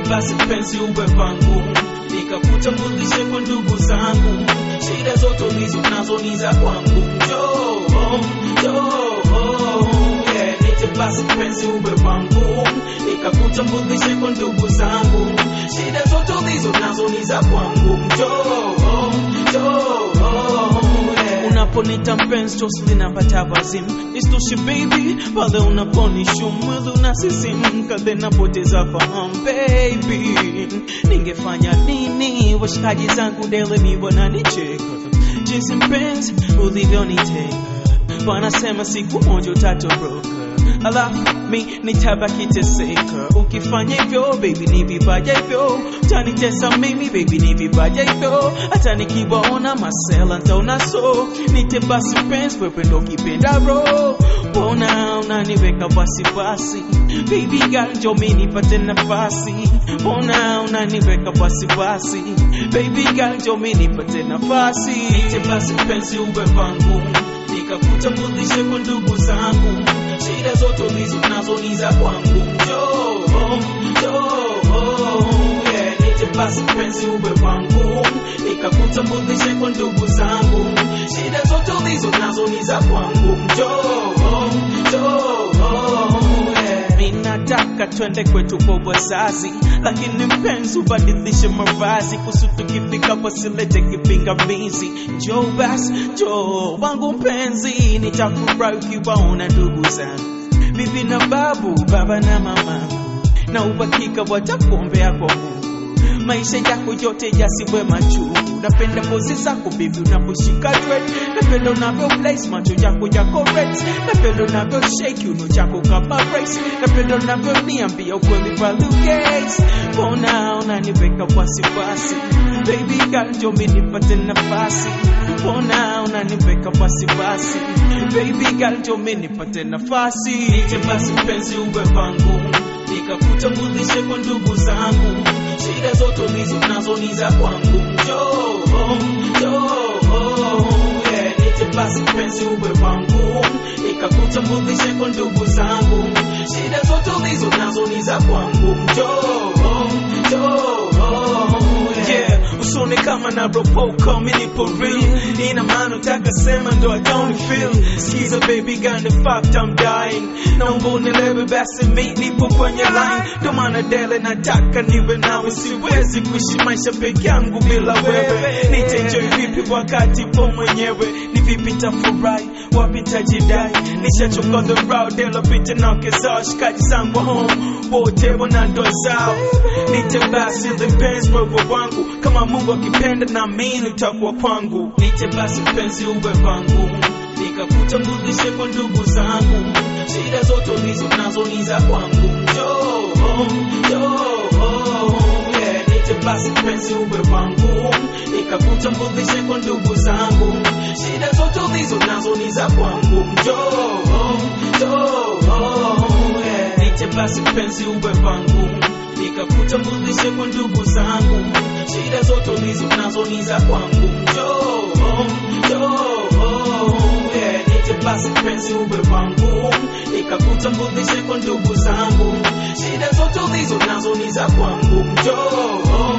basi penzi uwe pangu nikakutambulishe kwa ndugu zangu shida zote ulizo nazo ni za kwangu njoo njoo yeah, nite basi penzi uwe pangu nikakutambulishe kwa ndugu zangu shida zote ulizo nazo ni za kwangu njoo njoo yeah. unaponita mpenzi chosi linapata wazimu istoshi baby pale unaponishu mwili unasisimka then napoteza fahamu baby ningefanya nini washikaji zangu dele ni wananicheka jinsi mpenzi ulivyoniteka wanasema siku moja utatoroka alafu mi nitabaki teseka ukifanya hivyo baby ni vibaya hivyo utanitesa mimi baby ni vibaya hivyo hata nikiwaona masela ntaona so nite basi penzi wewe ndo kipenda ro mbona unaniweka wasiwasi baby girl njo mi nipate nafasi mbona unaniweka wasiwasi baby girl njo mi nipate nafasi nite basi penzi uwe vangu nikakutambulishe kwa ndugu zangu shida zote ulizo nazo ni za kwangu njoo njoo yeah, nite basi penzi uwe wangu nikakutambulishe kwa ndugu zangu shida zote ulizo nazo ni za kwangu njoo njoo yeah. mi nataka twende kwetu kwa wazazi lakini mpenzi ubadilishe mavazi kusu tukifika pasilete kipingamizi njoo basi njoo wangu mpenzi nitafurahi ukiwaona ndugu zangu bibi na babu baba na mama na uhakika watakuombea kwa Mungu maisha yako yote yasiwe machungu. Napenda pozi zako bibi unaposhika dread, napenda unavyo place macho yako yako red, napenda unavyo shake kiuno chako kama brace, napenda unavyo niambia ukweli pale gaze. Mbona unaniweka wasiwasi baby girl, njoo mimi nipate nafasi. Mbona unaniweka wasiwasi baby girl, njoo mimi nipate nafasi. Nije basi mpenzi uwe wangu nikakutambulishe kwa ndugu zangu shida zote ulizo nazo ni za kwangu njoo njoo yeah, nite basi mpenzi uwe wangu nikakutambulishe kwa ndugu zangu shida zote ulizo nazo ni za kwangu njoo njoo yeah usone kama na ropoka mi nipo real ina maana utaka sema ndo I don't feel skiza baby got the fact I'm dying naomba unielewe basi mi nipo kwenye line ndo maana dele nataka niwe nawe siwezi kuishi maisha peke yangu bila wewe nitaenjoy vipi wakati po mwenyewe ni vipi tafurahi wapi tajidai nishachoka the road dela pita na kezao shikaji zangu home wote wana ndoa zao nite basi lipenzi wewe wangu kama Mungu akipenda na mimi utakuwa kwangu nite basi mpenzi uwe wangu nikakutambulishe kwa ndugu zangu shida zote ulizo nazo ni za kwangu njoo njoo yeah, nite basi mpenzi uwe wangu nikakutambulishe kwa ndugu zangu shida zote ulizo nazo ni za kwangu njoo njoo yeah, nite basi mpenzi uwe wangu nikakutambulishe kwa ndugu zangu shida zote ulizo nazo ni za kwangu njoo njoo yeah, nite basi mpenzi uwe wangu nikakutambulishe kwa ndugu zangu shida zote ulizo nazo ni za kwangu njoo